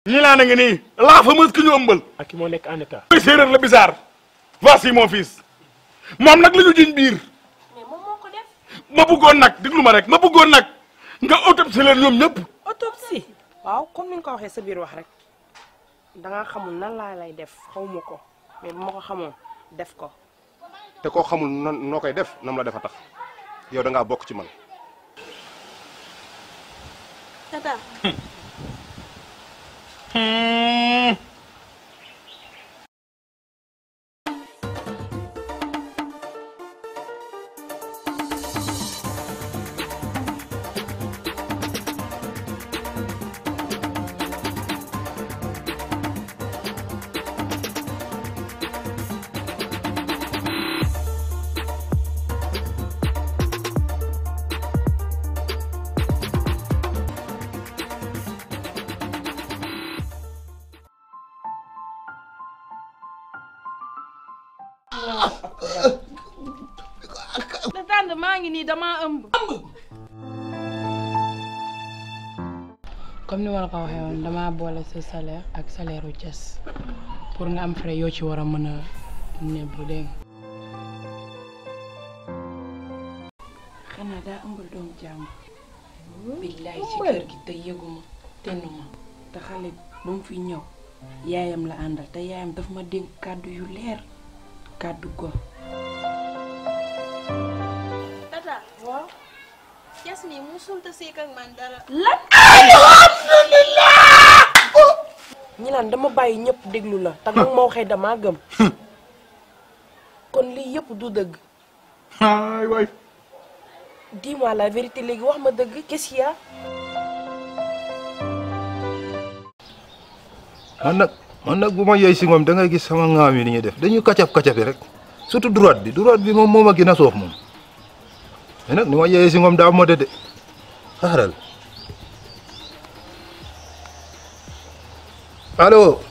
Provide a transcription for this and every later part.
ñi laa na nga nii la fameuse ki ñu ëmbal ak ki moo nekk en état. mooy séeréer la bizarre voici mon fils moom nag la ñu jiñ biir mais moom moo ko def ma bëggoon nag déglu ma rek ma bëggoon nag nga autopsie leen ñoom ñëpp autopsie waaw comme ni nga ko waxee sa biir wax rek danga xamul nan laa lay def xawma ko mais bu ma ko xamoon def ko te koo xamul nan noo koy def nam la defa tax yow da ngaa bokk ci man tata tata maa ngi nii damaa ëmb comme ni ma la ko waxee woon damaa boole sa salaire ak salaire u Thiès pour nga am frais yoo ci war a mën a nebbu dégg nga xanaa daa ëmbal doomu jàmm billaay ci kër gi te yëguma tennuma te xale ba mu fi ñëw yaayam la àndal te yaayam daf ma dénk kàddu yu leer kàddu go tata waaw Thiès nii musul ta seek ak man dara ñi naan dama bàyyi ñëpp déglu la te nag ma waxee damaa gëm kon lii yëpp du dëgg ay waay dis-moi la vérité léegi wax ma dëgg qu'est-ce qu'il y a man nag man nag bu ma yey si moom da ngay gis sama ŋaam yi ni ñuy def dañuy kacap kacapi rek surtout droite bi droite bi moom moo ma gën a soof moom mais nag ni ma yeyee si moom daa mode de xaaral allo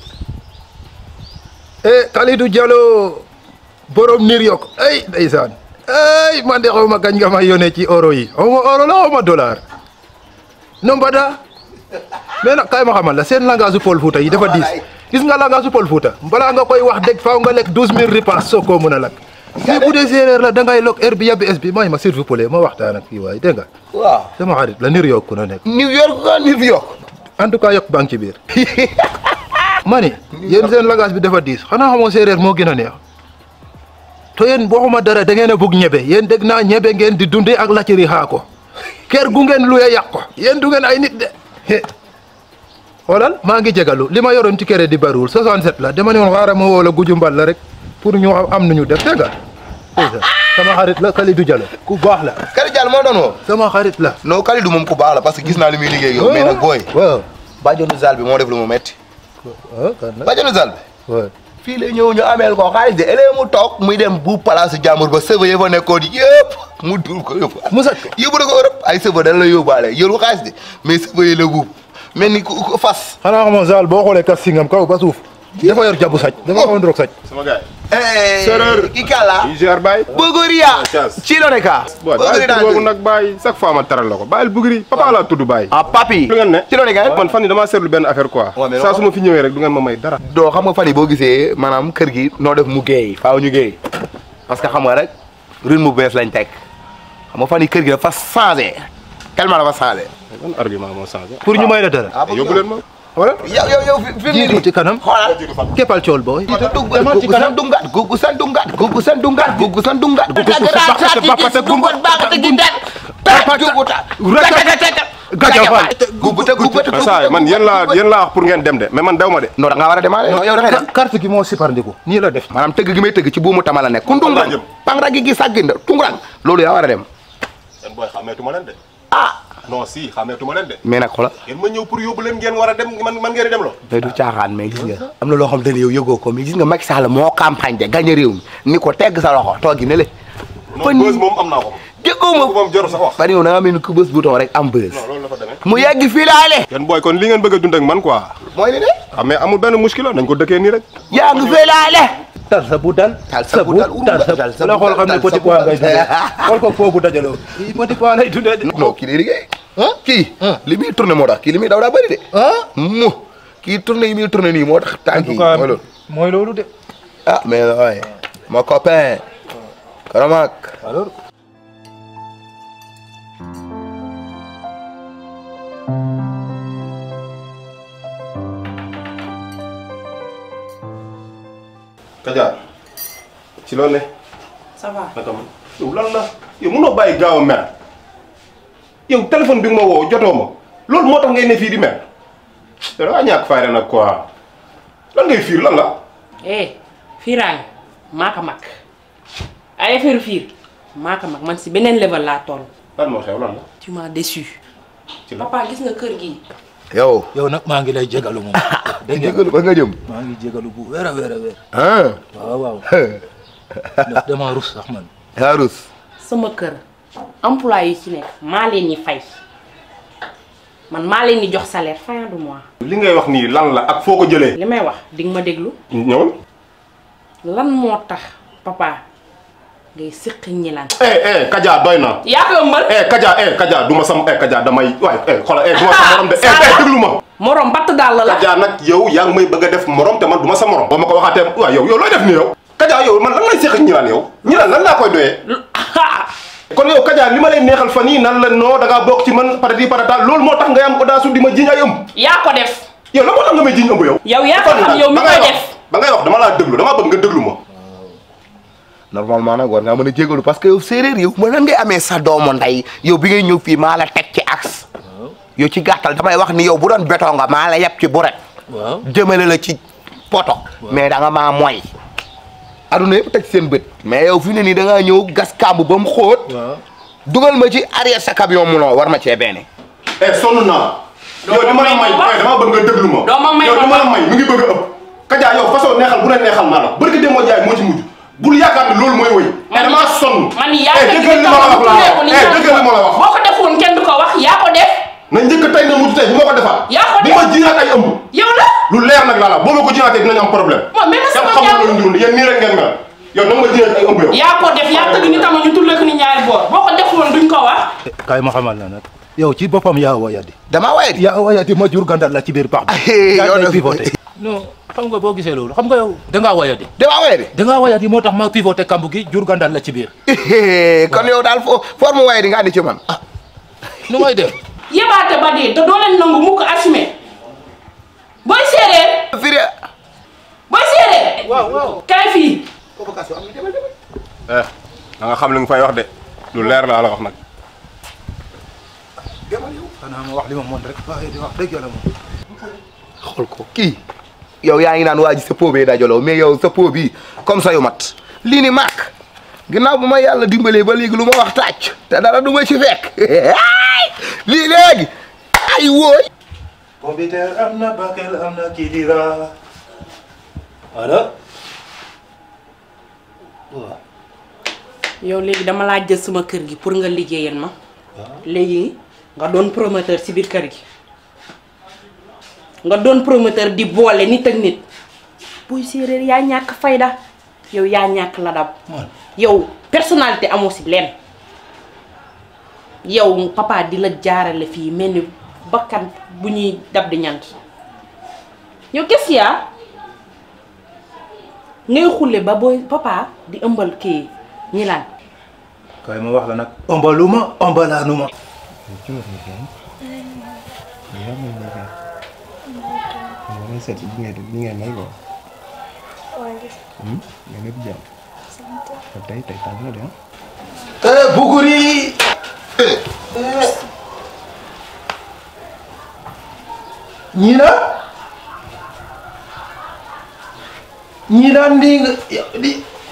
eh Kalidou Diallo borom New York ay ndeysaan ay man de xaw ma kañ nga ma yónnee ci euro yi xaw ma euro la xaw ma dollar no mbada mais nag kay ma xamal la seen langage su Pël Fuuta yi dafa diis gis nga langage su Pël Fuuta balaa nga koy wax dëgg faaw nga lekk douze mille repas soo koo mën a lakk mais bu dee séeréer la da ngay lokk heure bi yàbbi es bi may ma s'il vous plaît ma waxtaan ak kii waay dégg nga waaw sama xarit la New York ku na nekk New York ka New York en tout cas yokk baa ngi ci biir ma ni yéen seen langage bi dafa diis xanaa xamoo séeréer moo gën a neex to yéen waxuma dara da ngeen a bugg ñebe yéen dégg naa ñebe ngeen di dundee ak lacciri xaa ko kër gu ngeen luye yàq ko yéen du ngeen ay nit de xoolal maa ngi jegalu li ma yoroon ci kere di bariwul 67 la dama ne woon xaaral ma woo la guju mbal la rek pour ñu am nu ñu def dégg nga dégg nga sama xarit la Kalidou Diallo ku baax la Kalidou Diallo moo doon woo sama xarit la non Kalidou moom ku baax la parce que gis naa li muy liggéey ak yow mais nag booy waaw bàjjonu zal bi moo def lu mu metti waaw kan la bàjjonu zal bi waaw fii la ñëw ñu ameel ko xaalis de ëllëgee mu toog muy dem bu place jàmbur ba sëba ya fa nekkoon yëpp mu dul ko yóbbu mu sàcc ko yóbbu na ko Europe ay sëba dañ la yóbbaale yoru xaalis de mais sëba yi la buub mel ni ku ku fas xanaa xamoo Zal boo xoolee kas singam kaw ba suuf dafa yor jabu sàcc dafa xaw a ndroog sàcc sama gars Séeréer ki kàlla yi gère Baye Bogoria Thiès. ci lo nekka booy bàyyi tudd boobu nag Baye chaque fois ma teral la ko bàyyil bugri papa laa tudd Baye ah papi lu ngeen ne ci lo nekka man fan yi damaa seetlu benn affaire quoi Ouais, mais saa non. su ma fi ñëwee rek du ngeen ma may dara doo xam nga fan yi boo gisee maanaam kër gi noo def mu géey faaw ñu géey parce que xam nga rek rythme bu bees lañ teg xam nga fan yi kër gi dafa changé tellement dafa changé ban argument moo changé pour ñu may la dara yóbbu leen ma wala yow yow yow fi fi mu jiitu ci kanam xoolal keppal cool booy demal ci kanam dungat gugu san dungat gugu san dungat gugu san dungat gugu mais saa yi man yéen laa yéen laa wax pour ngeen dem de mais man dew ma de non da ngaa war a demaale yow da ngay dem carte gi moo siparndiku nii la def maanaam tëgg gi may tëgg ci buumu tama la nekk ku laa ndungrang jëm. pangra gi gi sàgginda tungurang loolu yaa war a dem yéen booy xàmmeetuma leen de ah non si xàmmeetuma leen de mais nag xoolal yéen ma ñëw pour yóbbu leen ngeen war a dem man man ngeen di dem lo mais du caaxaan mais gis nga am na loo xam te ne yow yëgoo ko mais gis nga Macky Sall moo campagne de gagné réew mi ni ko tegg sa loxo toogi ne le non bës moom am naa ko déggoo ma moom jarul sax wax fan yow da nga mel ni ku bës bouton rek am bës non loolu la fa demee mu yegg fii laale yéen booy kon li ngeen bëgg a dund ak man quoi mooy li ne ah mais amul benn muskila nañ ko dëkkee nii rek yaa ngi fii laale tar sa bu dal Tal sa bu dal, tar sa tal sa la bu xool dal, xam ne tal sa petit bu pois dal. ngay dundee xool ko foofu dajaloo kii petit pois lay dundee de non kii day liggéey ah kii li muy tourné moo tax kii li muy daw daa bëri de ah mu kii tourné yi muy tourné nii moo tax en tànk tout yi cas mooy loolu mooy loolu de ah mais waaye mon copain Karamak alors Kaja ci loolu ne ça va naka ma yow lan la yow mënoo bàyyi gaaw a mer yow téléphone bi nga ma woo jotoo ma loolu moo tax ngay ne fii di mer yow da ngaa ñàkk fayda nag quoi lan ngay fiir lan la eh fiiraange maa ko mag ay affaire fiir maa ko mag man si beneen level laa toll lan moo xew lan la tu m'as déçu ci la papa gis nga kër gi yow yow nag maa ngi lay jégalu moom dégg nga jégalu ba nga jëm maa ngi jégalu bu wér a wér a wér ah waaw waaw ndax dama rus sax man Harus sama kër employé yi ci nekk maa leen ñi fay man maa leen di jox salaire fin du mois li ngay wax nii lan la ak foo ko jëlee li may wax di nga ma déglu ñëwal lan moo tax papa ngay sëq ñi lan eh eh Kaja doy na yaa ko ëmbal eh Kaja eh Kaja du ma sam eh Kaja damay waay eh xoolal eh du ma sa morom de eh eh déglu ma morom batt daal la la Kaja nag yow yaa ngi may bëgg a def morom te man du ma sa morom boo ma ko waxaatee waaw yow yow looy def nii yow Kaja yow man lan lay seq ak ñi laan yow ñi laan lan laa koy doyee kon yow Kaja li ma lay neexal fan yii nan la noo da ngaa bokk ci man patati patata loolu moo tax ngay am audace di ma jiñ ay ëmb yaa ko def yow la moo tax nga may jiñ ëmb yow yow yaa ko xam yow mi ba ngay koy wax def ba ngay wax dama laa déglu dama bëgg nga déglu ma normalement nag war ngaa mën a jégalu parce que yow séeréer yow ma nan ngay amee sa doomu ndey yow bi ngay ñëw fii maa la teg ci axe yow ci gàttal damay wax ni yow bu doon béton nga maa la yeb ci buret waaw jëmale la ci poto mais da nga maa mooy aduna yëpp teg seen bët mais yow fi ne nii da ngaa ñëw gas kàmb ba mu xóot waaw dugal ma ci arrière sa camion munoo war ma cee benn eh sonn naa yow li ma la may may dama bëgg nga déglu ma Doo ma may yow li ma ma la may mi ngi bëgg a ëpp Kaja yow façon neexal bu ne neexal naa la barki demoo jaay moo ci mujj bul yaakaar ne loolu mooy wëy man damaa sonn man yaa eh ko dëggal li ma la wax laa wax eh dëggal li ma la wax boo ko defoon kenn du ko wax yaa ko def na njëkk tey na mujj tey bu ma ko defaat Yaa ko bu def. ma jiinaat ay ëmb yow la lu leer nag laa la boo ma ko jiinaatee dinañ am problème Moom même kenn sama xamul jàmm. loolu ndurul yéen nii rek ngeen mel yow nag ma jiinaat ay ëmb yow yaa ko def yaa tëgg ni tama ñu tulle ko ni ñaari boor boo ko defoon duñ ko wax kaay ma xamal la nag yow ci boppam yaa wayadi damaa waye di yaa wayadi ma jur gandal la ci biir pax Eh, yaa yow ngay de- pivoté non xam nga boo gisee loolu xam nga yow dangaa wayadi damaa waye di dangaa wayadi moo tax ma pivoté kamb gi jur gandal la ci biir kon yow daal fo forme waye di nga andi ci man nu may def yebaate ba dee te doo leen nangu mukk assumé booy séeréer firi booy séeréer waaw waaw kaay fii eh da nga xam li nga fay wax de lu leer laa la wax nag xanaa ma wax li ma mën rek waaye di wax dëgg yàlla moom xool ko kii yow yaa ngi naan waa ji sa po bee dajaloo mais yow sa po bii comme ça yu mat lii ni maak ginnaaw bu ma yàlla dimbalee ba léegi lu ma wax tàcc te dara du ma ci fekk lii léegi ay wooy Pompiteer am na Bakel am na Kidira voilà waaw yow léegi dama laa jël sama kër gi pour nga liggéeyal ma léegi nga doon promoteur ci biir kër gi nga doon promoteur di boole nit ak nit booy séeréer yaa ñàkk fayda yow yaa ñàkk ladab man yow personnalité amoo si leen yow papa di la jaarale fii mel ni bakkan bu ñuy dab di ñant yow qu'est-ce qu'il y a ngay xulle ba booy papa di ëmbal kii ñi laan kaay ma wax la nag ombaluma ombalaanuma Wala seet li ngay def li ngay may ko waa gis nga lépp jàmm te tey tey tàng na de ah. eh buguri ñina ñina ndi nga di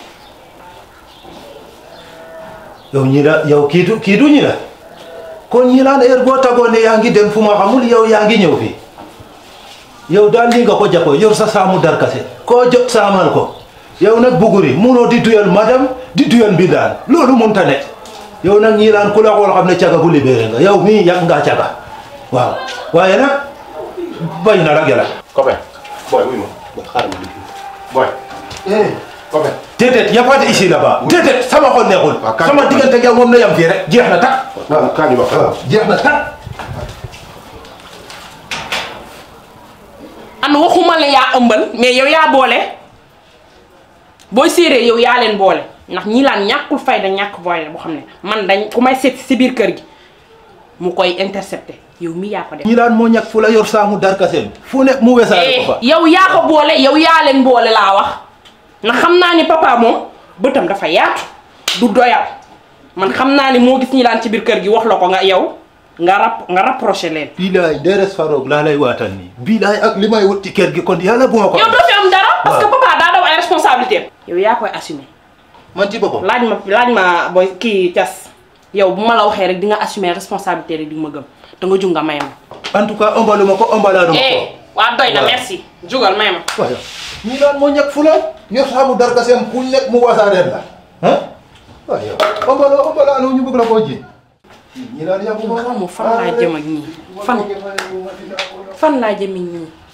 yow ñina yow kiitu kiitu ñina kon ñina heure boo tagoo ne yaa ngi dem fu ma xamul yow yaa ngi ñëw fi yow daal li nga ko jàppoo yor sa saamu darkase koo jot saamal ko yow nag buguri munoo di tuyal madam di tuyal mbindaan loolu mënta ne yow nag ñii laan ku la xool xam ne caga bu libéré nga yow mii yàgg ngaa caga waaw waaye nag bay na la gela copain boy wuy ma boy xaaral ma liggéey boy copain déedéet y a pas de ici là-bas déedéet sama xol neexul waaw kan- sama diggante ak yow moom na yam fii rek jeex na tak waaw kaa ñu wax waaw jeex na tak an waxuma la yaa ëmbal mais yow yaa boole booy séeréer yow yaa leen boole ndax ñi laan ñàkkul fayda ñàkk boole boo xam ne man dañ ku may seet si biir kër gi mu koy intercepté yow mi yaa ko def. ñi laan moo ñàkk fu la yor saamu darkaseen fu nekk mu wesaare ko fa yow yaa ko boole yow yaa leen boole laa wax ndax xam naa ni papa moom bëtam dafa yaatu du doyal man xam naa ni moo gis ñi laan ci biir kër gi wax la ko nga yow nga rap nga rapproché leen. bilaay deres faroog laa lay waatal nii bilaay ak li may wut ci kër gi kon yàlla bu ma ko yow doo fi am dara. parce que waaw. papa daa daw ay responsabilité yow yaa koy assumer man ci boppam laaj ma laaj ma booy kii cas yow bu ma la waxee rek di nga assumer responsabilité rek di nga ma gëm da nga jug nga may ma. en tout cas ëmbalu ma ko ëmbalaanu ma ko eh waa doy na waaw. merci jugal may ma. waaye ñi laan moo ñàkk fu la yor saamu darkaseen fu nekk mu wasaareen la ah waaye yow ëmbaloo ëmbalaanu ñu bëgg la koo ji ñi laan yàggu ma xaw ma fan laa jëm ak ñii fan fan laa jëm ak ñii